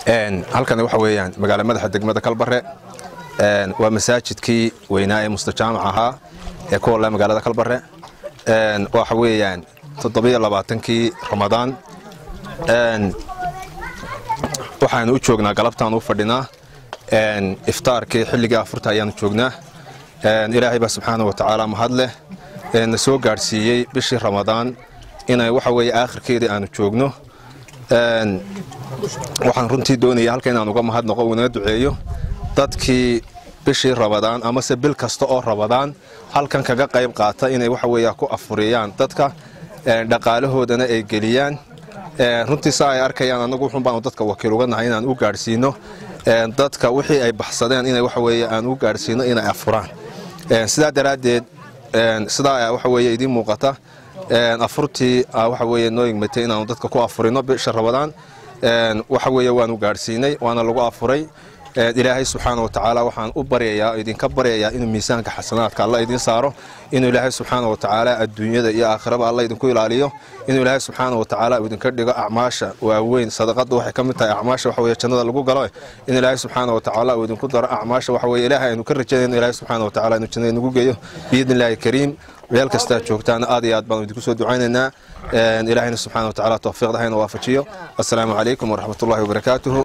halkan waxa weeyaan magaala madaxa degmada kalbare waa masaajidkii weynaa ee mustajaamac ahaa ee ku holla magaalada kalbare waxa weeyaan toddobiyo labaatankii ramadaan waxaanu u joognaa galabtaan u fadhinaa iftaarkii xilligii afurta ayaanu joognaa ilaahay baa subxaana wa tacaala mahad leh na soo gaadhsiiyey bishii ramadaan inay waxa weeye aakhirkeedii aanu joogno waxaan runtii doonaya halka inaan uga mahadnaqo unaga duceeyo dadkii bishii rabadaan amase bil kasta oo rabadaan halkan kaga qayb qaata inay waxa weeya ku afuriyaan dadka dhaqaalahoodana ay geliyaan runtii saa ay arkayaan annagu wuxun baanu dadka wakiil uga nahay inaan u gaadhsiino dadka wixii ay baxsadeen inay waxa weeye aan u gaadhsiino inay afuraan sidaa daraaddeed sidaa waxa weeye idiin muuqata afurtii waxa weeye noo yigmatay inaanu dadka ku afurino bisha rabadaan waxa weeye waanu gaadhsiinay waana lagu afuray ilaahay subxaana wa tacaala waxaan u baryayaa idinka baryayaa inuu miisaanka xasanaadka alla idiin saaro inuu ilaahay subxaana wa tacaala adduunyada iyo aakhiraba alla idinku ilaaliyo inuu ilaahay subxaana wa tacaala uu idinka dhigo acmaasha waaweyn sadaqadu waxay ka mid tahay acmaasha waxa weeye jannada lagu galo in ilaahay subxaana wa tacaala uu idinku daro acmaasha waxa weeye ilaahay aynu ka rajaynayno ilaahay subxaana wa tacaala inuu jannada nagu geeyo biidni illaahi kariim meel kastaa joogtaana aad iyo aad baanu idinku soo ducaynaynaa ilaahayna subxaana wa tacaala tawfiiqda hayna waafajiyo assalaamu calaykum waraxmatullahi wabarakaatuhu